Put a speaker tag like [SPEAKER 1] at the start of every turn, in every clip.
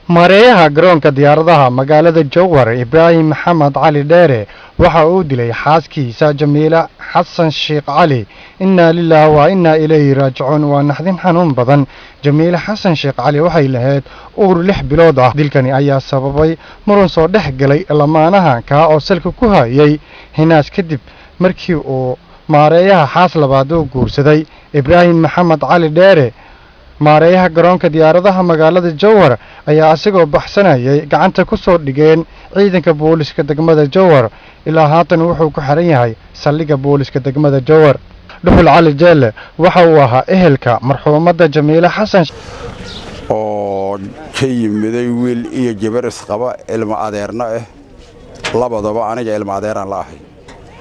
[SPEAKER 1] mareeyaha garoonka diyaaradaha magaalada jowhar ibraahim maxamed cali dheere waxa uu dilay xaaskiisa jamiile xasan sheekh cali innaa lilaah wa innaa ilayhi raajicuun waa naxdin xanuun badan jamiile xasan sheekh cali waxay lahayd uur lix bilood ah dilkani ayaa sababay muran soo dhex galay lamaanaha kaa oo salka ku hayay hinaas kadib markii uu maareeyaha xaas labaad uu guursaday ibraahim maxamed cali dheere maareeyaha garoonka diyaaradaha magaalada jowhar ayaa isagoo baxsanayay gacanta ku soo dhigeen ciidanka booliska degmada jowhar ilaa haatan wuxuu ku xiran yahay saldhigga booliska degmada jowhar dhuxul cali jeelle waxa uu ahaa ehelka marxuumadda jamiile xasan
[SPEAKER 2] oo ka yimiday wiil iyo gabar isqaba ilmo adeerna ah labadaba aniga ilmo adeeraan la ahay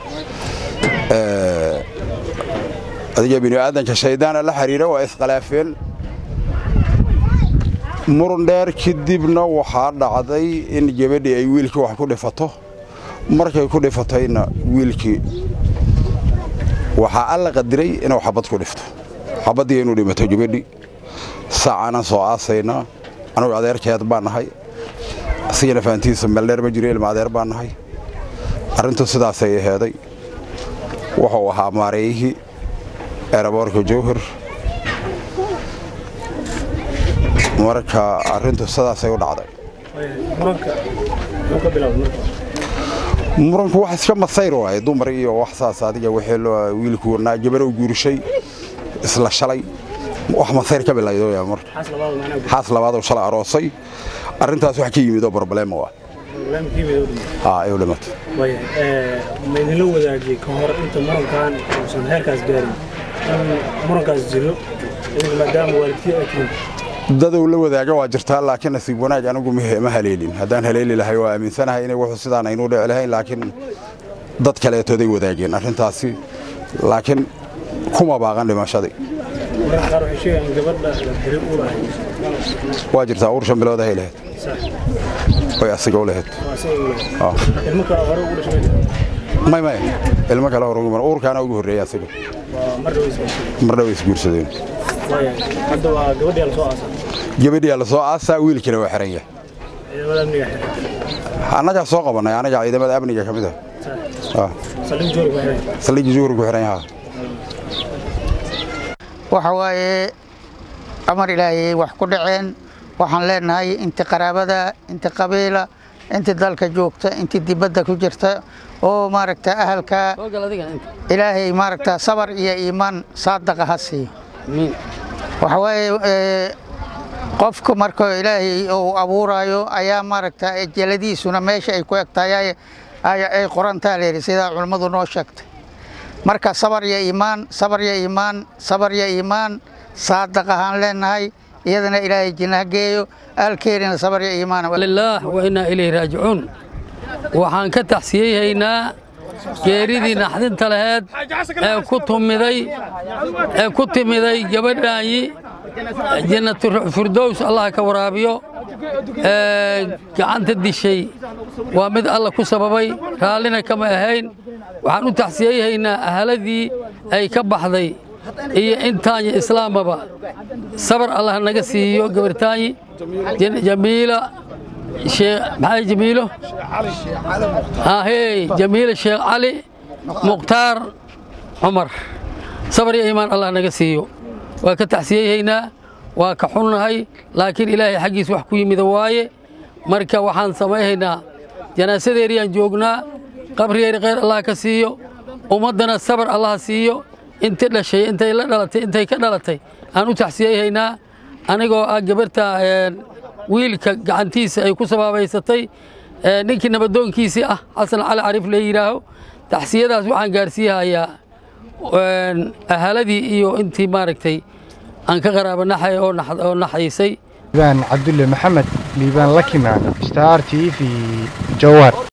[SPEAKER 2] adiga bini'aadanka shaydaana la xiriira waa iskhalaafeen murun dheer kadibna waxaa dhacday in gabadhii ay wiilkii wax ku dhifato markay ku dhifatayna wiilkii waxaa alla qadiray inuu xabad ku dhifto xabaddii inuu dhimato gabadhii saacaanan soo aasaynaa anugu adeerkeed baan nahay asigana fahantiisa meeldheer ma jiro ilma adeer baan nahay arrintu sidaasay aheeday wuxuu ahaa maareeyihii eeraboorka jowhar marka arrintu sidaasay u dhacday muranku wax iska masayr waaye dumar iyo wax saas adiga wiilku gabarow guurshay isla shalay wax masayr ka bilaydo marka xaas labaadoo shalay aroosay arrintaas wax ka yimid oo problema waa haa ay u dhimatay
[SPEAKER 3] ma idinla wadaagiyey ka hor inta murankan uusan heerkaas gaarin in murankaas jiro idinka maadaama waalidkii ay tihiin
[SPEAKER 2] dadow la wadaaga waa jirtaa laakiin nasiib wanaag anigu ma haleelin haddaan haleeli lahay waa aaminsanahay inay wuxuu sidaan aynuu dhici lahayn laakiin dad kaleetooday wadaageen arrintaasi laakiin kuma baaqan dhimashadii
[SPEAKER 3] mararka qaar waxay sheegayaan gabadha beri uur ahayd
[SPEAKER 2] waa jirtaa uur shan bilood ahay lahayd way asiga u lahayd
[SPEAKER 3] ilmo kale hore ugu dhashay
[SPEAKER 2] may may ilmo kale hore ugu uurkaana ugu horreeyay asiga
[SPEAKER 3] waa mar dhaweys
[SPEAKER 2] mar dhaw isguursadeen
[SPEAKER 3] hadda waa gabadhii la soo aasaa
[SPEAKER 2] gabadhii la soo aasaa wiilkiina waa xiran yahay
[SPEAKER 3] ciidamada amniga xiran
[SPEAKER 2] annagaa soo qabanay anaga ciidamada amniga ka mid ah
[SPEAKER 3] saldhig joor ku xiran
[SPEAKER 2] saldhigii juhur ku xiran yahaa
[SPEAKER 4] waxa waaye amar ilaahayay wax ku dhaceen waxaan leenahay inti qaraabada inti qabiila inti dalka joogta inti dibadda ku jirta oo maaragta ahalka ilaahay maaragta sabar iyo iimaan saadaqa ha siiyo waxa waaye qofku marka ilaahay uu abuuraayo ayaa maaragta jeladiisuna meesha ay ku egtahay ay qorantaa layidhi sidaa culummadu noo sheegtay marka sabar iyo iimaan sabar iyo iimaan sabar iyo iimaan saadaq ahaan leenahay iyadana ilaahay jinnaha geeyo aalkeerina sabar iyo iimaan
[SPEAKER 5] lilaah wa innaa ilayhi raajicuun waxaan ka taxsiyeyhaynaa geeridii naxdinta laheed ee ku tumiday ee ku timiday gabadhaanyi jannatufirdows allah ka waraabiyo ee gacanta dishay waa mid alla ku sababay raallina kama ahayn waxaan u taxsiyeyhaynaa ahaladii ay ka baxday iyo intaanyi islaamaba sabar allah naga siiyo gabartaanyi jamiila maxaa jamiilo hahey jamiila sheekh cali mukhtaar cumar sabar iyo iimaan allah naga siiyo waa ka taxsiyeyhaynaa waa ka xunnahay laakiin ilaahay xaggiis wax ku yimida waaye marka waxaan samayhaynaa janaasadeeriyaan joognaa qabrigeeri khayr allah ka siiyo ummaddana sabar allah siiyo inti dhashay intay la dhalatay intay ka dhalatay aan u taxsiyeyhaynaa anigoo ah gabarta wiilka gacantiisa ay ku sabaabaysatay ninkii nabadoonkiisii ah xasan cali cariif la yidhaaho taxsiyadaas waxaan gaarsiihayaa ahaladii iyo intii maaragtay aan ka qaraabanaxay oo naxaysay
[SPEAKER 1] liibaan cabdulle maxamed liibaan lakimaan star t v jowhar